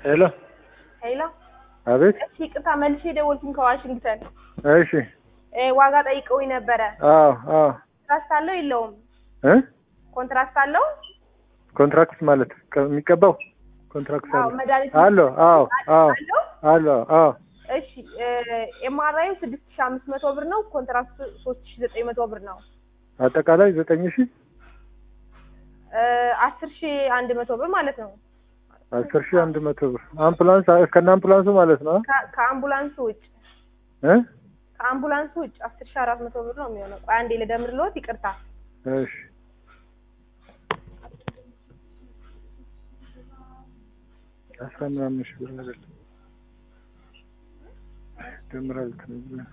ሄሎ ሄሎ አቤት እሺ ይቅርታ መልሼ ደወልኩኝ ከዋሽንግተን እሺ እ ዋጋ ጠይቀውኝ ነበረ አዎ አዎ ኮንትራክት አለው የለውም እ ኮንትራክት አለው ኮንትራክት ማለት ከ- የሚቀባው ኮንትራክት አዎ አለ መድኃኒት አለው አዎ አዎ አለው አለው አዎ እሺ ኤምአርአይ ስድስት ሺ አምስት መቶ ብር ነው ኮንትራክት ሶስት ሺ ዘጠኝ መቶ ብር ነው አጠቃላይ ዘጠኝ ሺህ እ አስር ሺ አንድ መቶ ብር ማለት ነው አስር ሺህ አንድ መቶ ብር አምቡላንስ አ- ከነ አምቡላንሱ ማለት ነው ከ- ከአምቡላንሱ ውጭ እ ከአምቡላንሱ ውጭ አስር ሺ አራት መቶ ብር ነው የሚሆነው ቆይ አንዴ ልደምርልዎት ይቅርታ እሺ አስራ ምናምን ሺህ ብር አይደለም ደምራል ትነግረኝ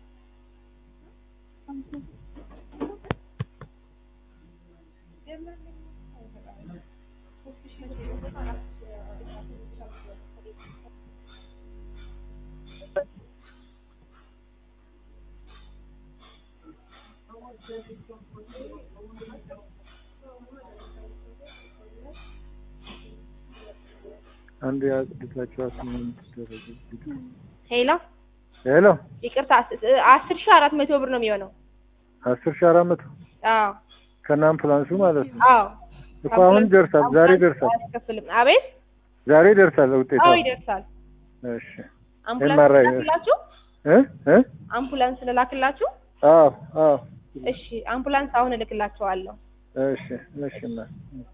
አንድ ያጽድታችኋት ምን ትደረግ ሄሎ ሄሎ ይቅርታ አስ- አስር ሺ አራት መቶ ብር ነው የሚሆነው አስር ሺህ አራት መቶ አዎ ከነ አምቡላንሱ ማለት ነው አዎ እኮ አሁን ይደርሳል ዛሬ ይደርሳል አያስከፍልም አቤት ዛሬ ይደርሳል ውጤቷ አዎ ይደርሳል እሺ አምቡላንስ MRI ልላክላችሁ እ እ አምቡላንስ ልላክላችሁ አዎ አዎ እሺ አምቡላንስ አሁን እልክላችኋለሁ እሺ እሺ እና